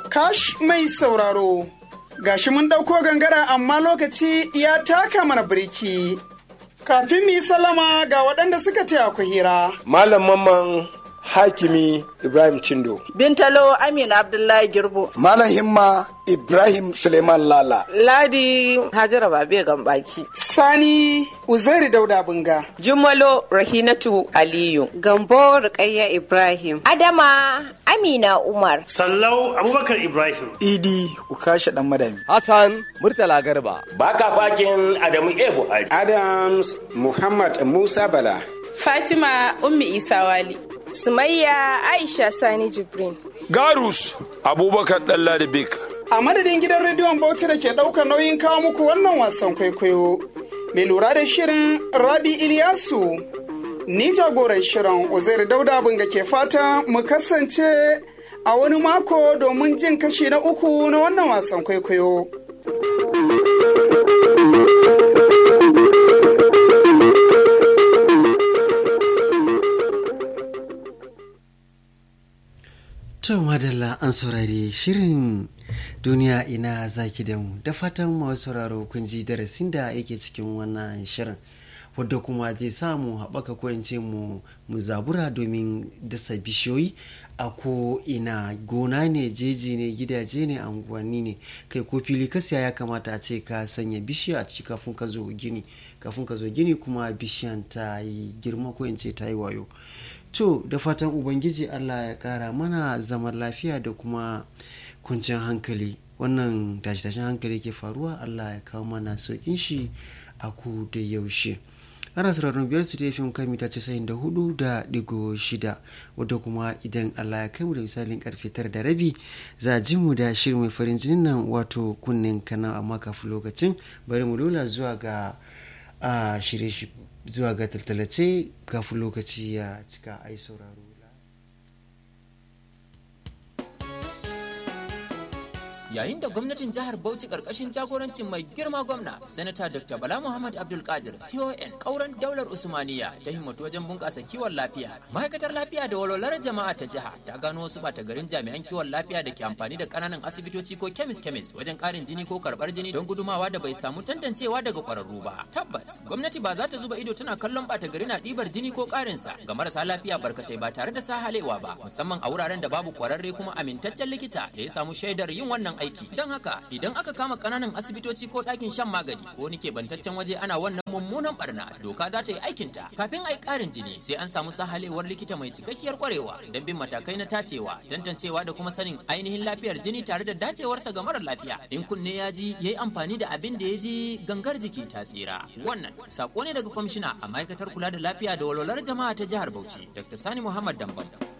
Kash mai sauraro, gashi mun ɗauko gangara amma lokaci ya taka mana birki. Kafin mu yi salama ga waɗanda suka taya ku hira. Malam Mamman Hakimi Ibrahim Chindo. Bintalo Amina Abdullahi Girbo. Malam Himma Ibrahim Suleiman Lala. Ladi Hajara Babe Gambaki. Sani Uzairi Dauda Bunga. Jummalo Rahinatu Aliyu. Gambo Rukayya Ibrahim. Adama Amina Umar. Sallau Abubakar Ibrahim. Idi Ukasha Dan Madami. Hassan Murtala Garba. Baka fakin Adamu E Buhari. Adams Muhammad Musa Bala. Fatima Ummi Isa Wali. Sumayya Aisha Sani Jibrin. Garus Abubakar Dalladibik. A madadin gidan rediyon Bauchi da ke ɗaukar nauyin kawo muku wannan wasan kwaikwayo. Mai lura da shirin Rabi Iliyasu. Ni jagoran shirin Uzair Dauda Bunga ke fata mu kasance a wani mako domin jin kashi na uku na wannan wasan kwaikwayo. To madalla an saurari shirin duniya ina zaki da mu da fatan masu sauraro kun ji darasin da yake cikin wannan shirin wadda kuma zai samu haɓaka ko mu mu zabura domin dasa bishiyoyi a ko ina gona ne jeji ne gidaje ne anguwanni ne kai ko fili ka siya ya kamata a ce ka sanya bishiya a ciki kafin ka zo gini kafin ka zo gini kuma bishiyan ta yi girma ko in ce ta yi wayo to da fatan ubangiji allah ya kara mana zaman lafiya da kuma kwanciyar hankali wannan tashe-tashen hankali ke faruwa allah ya kawo mana saukin shi a ku da yaushe ana sauraron biyar su da fim kan mita casa'in da hudu da digo shida wadda kuma idan allah ya kai mu da misalin karfe tara da rabi za a ji mu da shirin mai farin jinin nan wato kunnen kana amma kafin lokacin bari mu lola zuwa ga shirye zuwa ga tattalace kafin lokaci ya cika ai sauraro yayin da gwamnatin jihar Bauchi karkashin jagorancin mai girma gwamna sanata Dr. Bala Muhammad Abdul Qadir CON kauran daular Usmaniya ta himmatu wajen bunƙasa kiwon lafiya ma'aikatar lafiya da walwalar jama'a ta jiha ta gano wasu bata garin jami'an kiwon lafiya da ke amfani da kananan asibitoci ko kemis kemis wajen ƙarin jini ko karɓar jini don gudumawa da bai samu tantancewa daga ƙwararru ba tabbas gwamnati ba za ta zuba ido tana kallon bata gari na ɗibar jini ko ƙarinsa ga marasa lafiya barkatai ba tare da sahalewa ba musamman a wuraren da babu ƙwararre kuma amintaccen likita da ya samu shaidar yin wannan aiki don haka idan aka kama kananan asibitoci ko ɗakin shan magani ko wani keɓantaccen waje ana wannan mummunan barna doka za ta yi aikinta kafin a yi ƙarin jini sai an samu sahalewar likita mai cikakkiyar kwarewa don bin matakai na tacewa tantancewa da kuma sanin ainihin lafiyar jini tare da dacewarsa ga marar lafiya in kunne ya ji ya yi amfani da abin da ya ji gangar jiki ta tsira wannan sako ne daga kwamishina a ma'aikatar kula da lafiya da walwalar jama'a ta jihar bauchi dr sani muhammad dambam